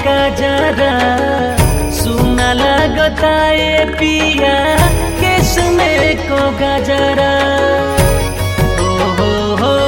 गजरा सुना लगता ए पिया केस में को गजरा ओ हो हो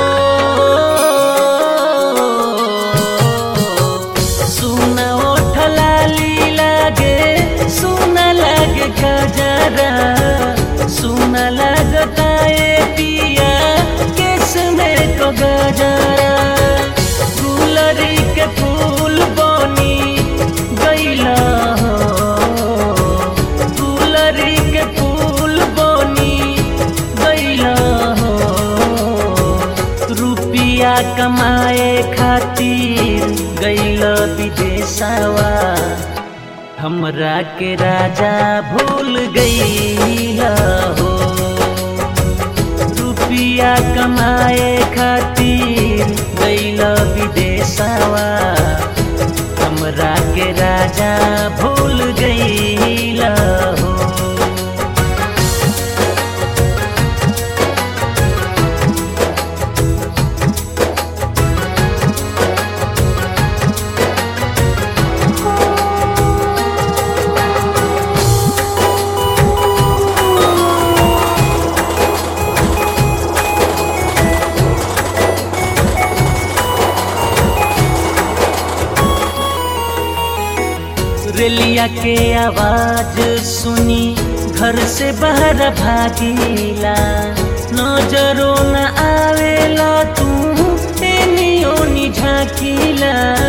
सुना ओठ लाली लागे सुना लागे गजरा सुना लगता ए पिया केस में को गजरा गुलरी के फूल बनी गैला हो गुलरी के फूल बनी गैला हो रुपिया कमाए खातिर गैल विदेशवा हमरा के राजा भूल गैला हो रुपिया कमाए खातिर गैल विदेशवा हमरा के राजा भूल गैला हो रेलिया के आवाज सुनी घर से बाहर भागीला नजरो न आवेला तू एनियो नि झाकीला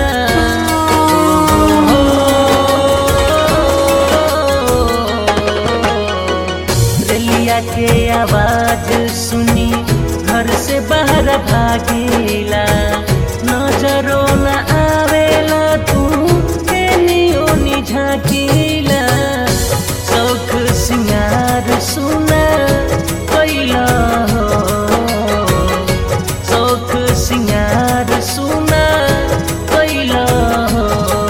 रेलिया के आवाज सुनी घर से बाहर भागीला नजरो न आवेला तू एनियो नि झाकीला शौख सिंगार सुना कैला हो शौख सिंगार सुना कैला हो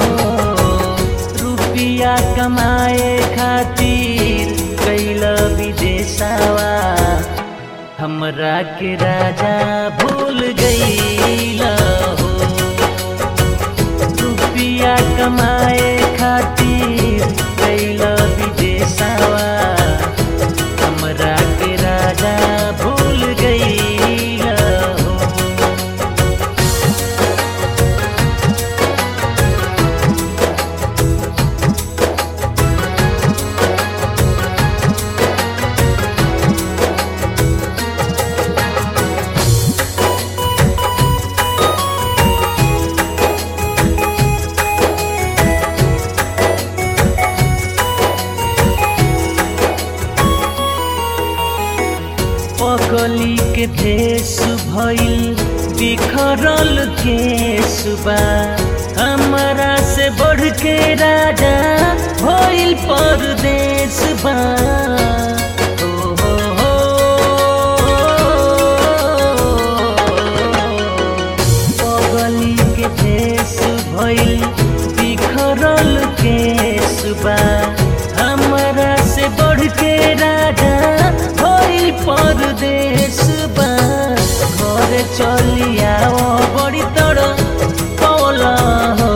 रुपिया कमाए खातिर कैला विदेशवा हमरा के राजा भूल गईला हो रुपिया कमाए खातिर कैला विदेशवा हमरा के राजा भूल गईला हो पगली के देश भइल बिखरल केस बा हमरा से बढ़ के राजा भइल परदेश बा ओ हो हो पगली के देश भइल बिखरल केस बा हमरा से बढ़ के राजा भइल परदेश बा घर चलिया बड़ी तड़ पौला हो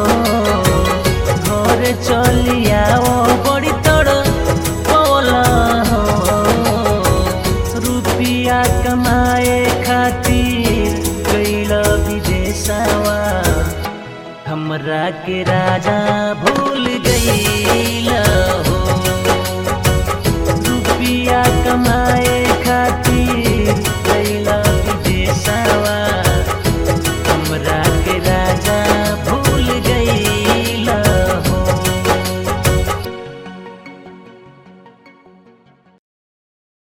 घर चलिया बड़ी तड़ पौला हो रुपिया कमाए खातिर गैल विदेशवा हमरा के राजा भो